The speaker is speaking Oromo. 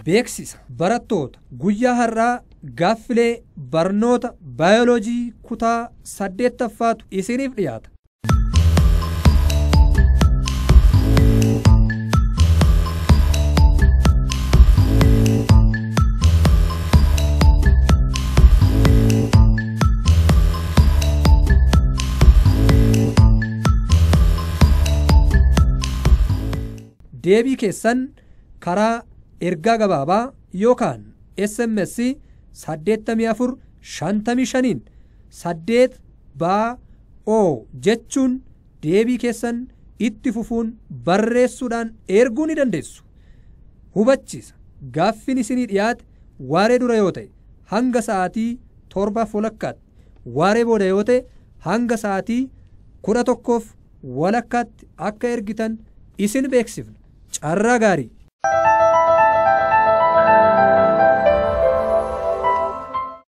beeksisa barattoota guyyaa har'aa gaaffilee barnoota baayoloojii kutaa saddeettaffaatu isiniif dhiyaata. deebii keessan karaa ergaa gabaabaa yookaan sms saddeettamii afur shantamii shaniin saddeet baa oo jechuun deebii keessan itti fufuun barreessuudhaan erguu ni dandeessu hubachiisa gaaffiin isinii dhiyaate waaree dura yoo ta'e hanga sa'aatii torbaaf walakkaatti waaree booda yoo ta'e hanga sa'aatii kudha tokkoof walakkaatti akka ergitan isin beeksifna carraa gaarii